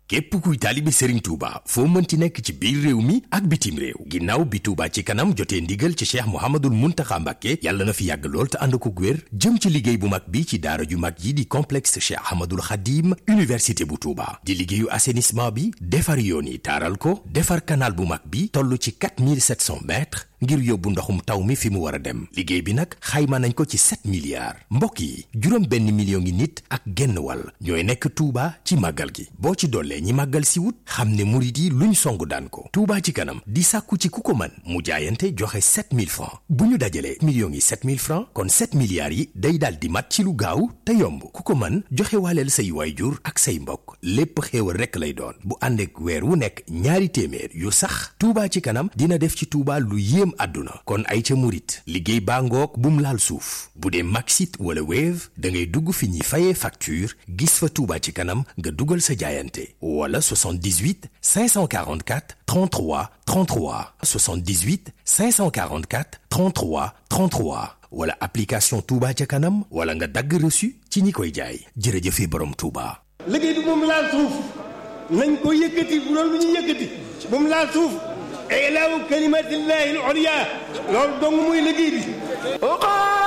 képp kuy taalibe Serigne Touba foo mënti nekk ci biir réew mi ak bitim réew ginnaaw bi Touba ci kanam jotee ndigal ci Cheikh Mouhamadoul Mountakha Mbacké yàlla na fi yàgg lool te ànd ko wér jëm ci liggéey bu mag bi ci daara ju mag yi di complexe Cheikh Ahmadoul Khadim université bu Touba di liggéeyu assainissement bi defar yoon yi taaral ko defar canal bu mag bi toll ci 4700 mètres ngir yóbbu ndoxum taw mi fi mu war a dem liggéey bi nag xayma nañ ko ci 7 milliards mbokk yi juróom benn million ngi nit ak genn wàll ñooy nekk Touba ci màggal gi boo ci dollee ñi màggal si wut xam ne murit yi luñ song daan ko Touba ci kanam di sàkku ci ku ko mën mu jaayante joxe 7000 francs bu ñu dajalee millions yi 7000 francs kon 7 milliards yi day daal di mat ci lu gaaw te yomb ku ko mën joxe waaleel say waayjur ak say mbokk lépp xéewal rekk lay doon bu ànd ak weer wu nekk ñaari téeméer yu sax Touba ci kanam dina def ci Touba lu yéem àdduna kon ay ca murit liggéey baa ngoog bum laal suuf bu dee Maxit wala Wave da ngay dugg fi ñuy fayee facture gis fa Touba ci kanam nga dugal sa jaayante wala 78 544 33 33 78 544 33 33 wala application Touba ca kanam wala nga dagg reçu ci ñi koy jaay jërëjëfe borom Touba. liggéey bi moom laal suuf nañ ko yëkkati bu doon lu ñu yëkkati moom laal suuf ilaahu kalimatillahi al-ulya loolu dong muy liggéey bi